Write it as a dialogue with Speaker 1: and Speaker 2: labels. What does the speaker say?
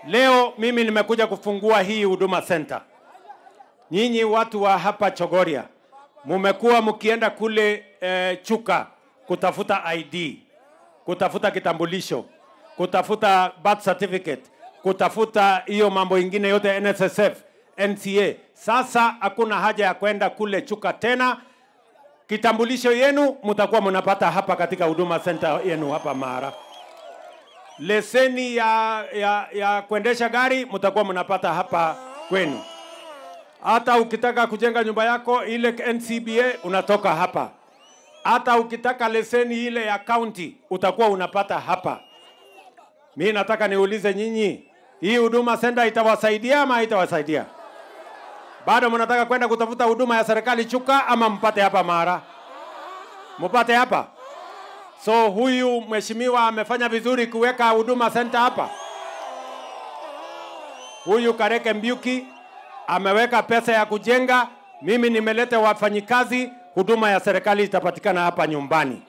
Speaker 1: Leo mimi nimekuja kufungua hii huduma center. Nyinyi watu wa hapa Chogoria mumekuwa mkienda kule eh, Chuka kutafuta ID, kutafuta kitambulisho, kutafuta birth certificate, kutafuta hiyo mambo ingine yote NSSF, NCA. Sasa hakuna haja ya kwenda kule Chuka tena. Kitambulisho yenu mtakuwa mnapata hapa katika huduma center yenu hapa Mara. Leseni ya, ya, ya kuendesha gari mtakuwa mnapata hapa kwenu. Hata ukitaka kujenga nyumba yako ile NCBA unatoka hapa. Hata ukitaka leseni ile ya county utakuwa unapata hapa. Mi nataka niulize nyinyi, hii huduma center itawasaidia ama haitawasaidia? Bado mnataka kwenda kutafuta huduma ya serikali Chuka ama mpate hapa Mara? Mpate hapa? So huyu mheshimiwa amefanya vizuri kuweka huduma center hapa. Huyu Kareke Mbiuki ameweka pesa ya kujenga. Mimi nimeleta wafanyikazi, huduma ya serikali itapatikana hapa nyumbani.